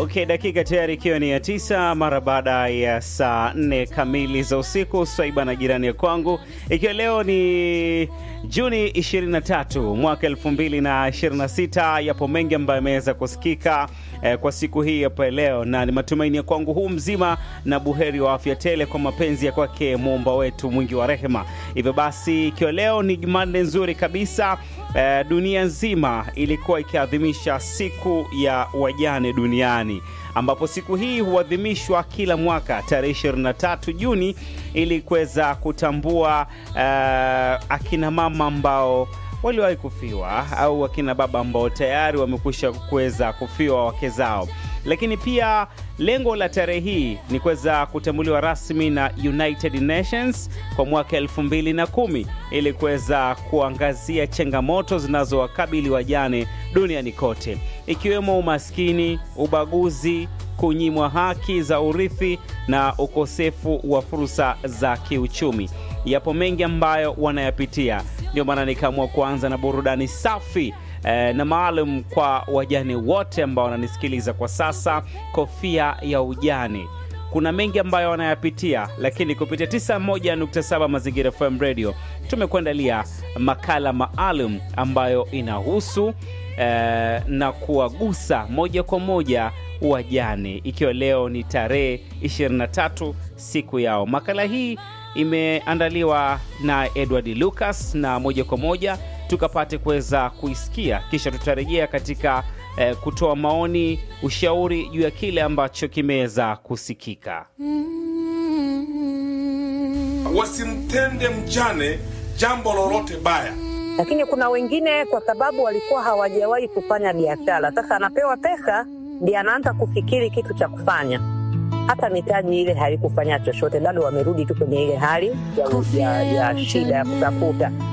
Okay, dakika tayari ikiwa ni ya tisa mara baada ya saa nne kamili za usiku, swaiba na jirani ya kwangu, ikiwa leo ni Juni 23 mwaka 2026. Yapo mengi ambayo yameweza kusikika eh, kwa siku hii hapa leo, na ni matumaini ya kwangu huu mzima na buheri wa afya tele kwa mapenzi ya kwake muumba wetu mwingi wa rehema. Hivyo basi, ikiwa leo ni Jumanne nzuri kabisa eh, dunia nzima ilikuwa ikiadhimisha siku ya wajane duniani ambapo siku hii huadhimishwa kila mwaka tarehe 23 Juni ili kuweza kutambua uh, akina mama ambao waliwahi kufiwa au akina baba ambao tayari wamekwisha kuweza kufiwa wake zao. Lakini pia lengo la tarehe hii ni kuweza kutambuliwa rasmi na United Nations kwa mwaka 2010 ili kuweza kuangazia changamoto zinazowakabili wajane duniani kote ikiwemo umaskini, ubaguzi, kunyimwa haki za urithi na ukosefu wa fursa za kiuchumi. Yapo mengi ambayo wanayapitia, ndio maana nikaamua kuanza na burudani safi eh, na maalum kwa wajane wote ambao wananisikiliza kwa sasa, kofia ya ujane. Kuna mengi ambayo wanayapitia, lakini kupitia 91.7 Mazingira FM Radio tumekuandalia makala maalum ambayo inahusu eh, na kuwagusa moja kwa moja wajane, ikiwa leo ni tarehe 23 siku yao. Makala hii imeandaliwa na Edward Lucas, na moja kwa moja tukapate kuweza kuisikia, kisha tutarejea katika eh, kutoa maoni, ushauri juu ya kile ambacho kimeweza kusikika. Wasimtende mjane jambo lolote baya. lakini kuna wengine kwa sababu walikuwa hawajawahi kufanya biashara, sasa anapewa pesa ndiye anaanza kufikiri kitu cha kufanya. Hata mitaji ile haikufanya chochote, bado wamerudi tu kwenye ile hali ya, ya, ya shida ya kutafuta.